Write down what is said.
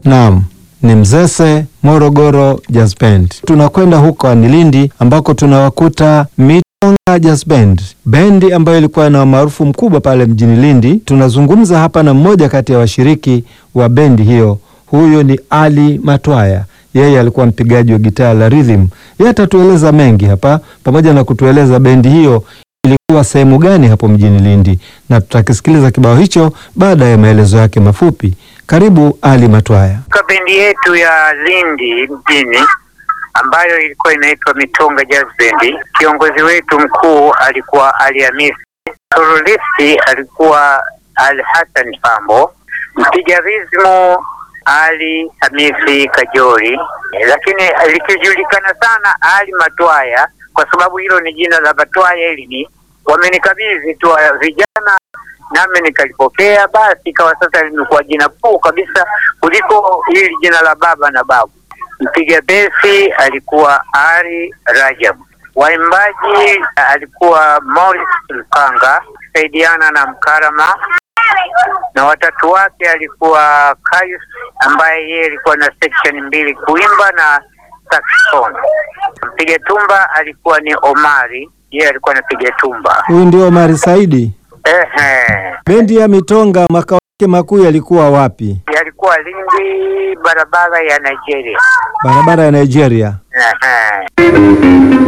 Naam, ni Mzese Morogoro Jazz Band. Tunakwenda huko Lindi ambako tunawakuta Mitonga Jazz Band, bendi ambayo ilikuwa na umaarufu mkubwa pale mjini Lindi. Tunazungumza hapa na mmoja kati ya washiriki wa bendi hiyo, huyo ni Ali Matwaya. Yeye alikuwa mpigaji wa gitaa la rhythm. Yeye atatueleza mengi hapa, pamoja na kutueleza bendi hiyo ilikuwa sehemu gani hapo mjini Lindi, na tutakisikiliza kibao hicho baada ya maelezo yake mafupi. Karibu Ali Matwaya. Kwa bendi yetu ya Lindi mjini ambayo ilikuwa inaitwa Mitonga Jazz Band, kiongozi wetu mkuu alikuwa Ali Hamisi, soloisti alikuwa Ali Hassan Pambo, mpiga rizmu Ali Hamisi Kajori, lakini likijulikana sana Ali Matwaya kwa sababu hilo ni jina la Matwaya. Hili ni wamenikabidhi tu vijana nami nikalipokea, basi ikawa sasa limekuwa jina kuu kabisa kuliko hili jina la baba na babu. Mpiga besi alikuwa Ari Rajab, waimbaji alikuwa Morris Lupanga saidiana na Mkarama, na watatu wake alikuwa Kayus ambaye yeye alikuwa na section mbili kuimba na saxophone. Mpiga tumba alikuwa ni Omari, yeye alikuwa anapiga tumba. Huyu ndio Omari Saidi. Ehe, Bendi ya Mitonga makao yake makuu yalikuwa wapi? yalikuwa Lindi, barabara ya Nigeria. Barabara ya Nigeria. Ehe.